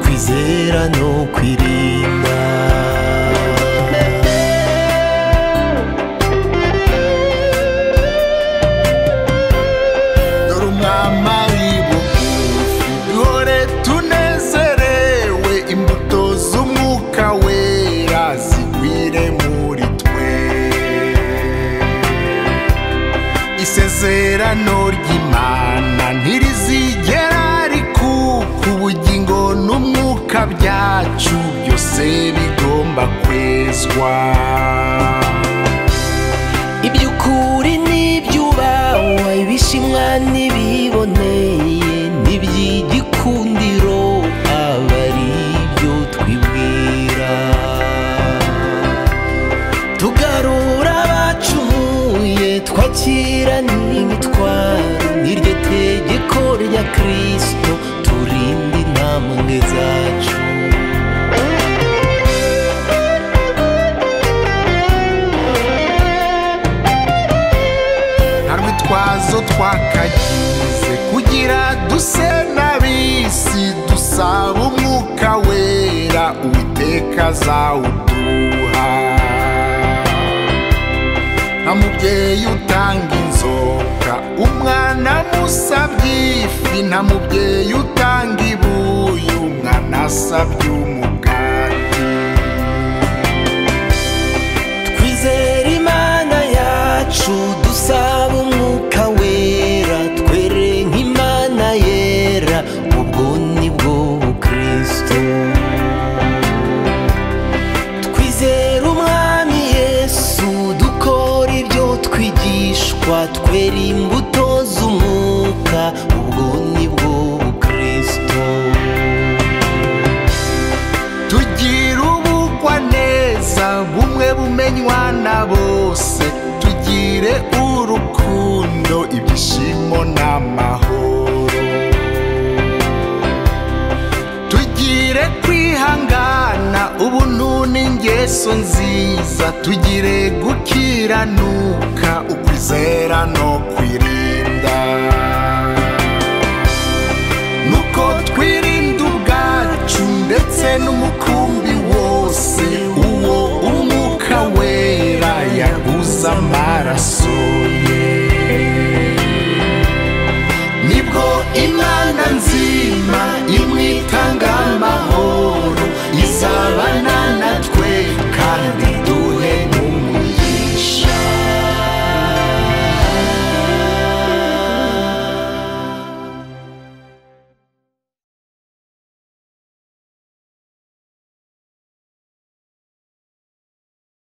kwizera no kwirinda dore umwama w'ibugufi duhore tunezerewe imbuto z'umwuka wera zigwire muri twe isezerano ry'imana ntirizigera rikuka ubugingo n'umwuka byacu byose bigomba kwezwa iby'ukuri n'ibyubahwa ibishimwa n'ibiboneye n'iby'igikundiro aba ari byo twibwira tugarura abacumuye twakira n'imitwaro n'iryo tegeko rya kirisito turinda intambwe zacu nta rwitwazo twakagize kugira duse n'abisi dusaba umwuka wera uwiteka azawuduha nta mubyeyi utanga inzoka umwana musabye ifi nta mubyeyi utanga ibuye umwana asabye umugati twizera imana yacu dusaba umwuka wera twere nk'imana yera ubwo ni bwo bukristo twizera umwami yesu dukora ibyo twigishwa twera imbuto z'umwuka ubwo ni bwo bukristo tugira ubugwa neza bumwe bumenywa na bose tugire urukundo ibyishimo n'amahoro tugire kwihangana ubuntu n'ingeso nziza tugire gukiranuka ukwizera no kwirinda nuko twirinda ubwacu ndetse n'umukumbi wose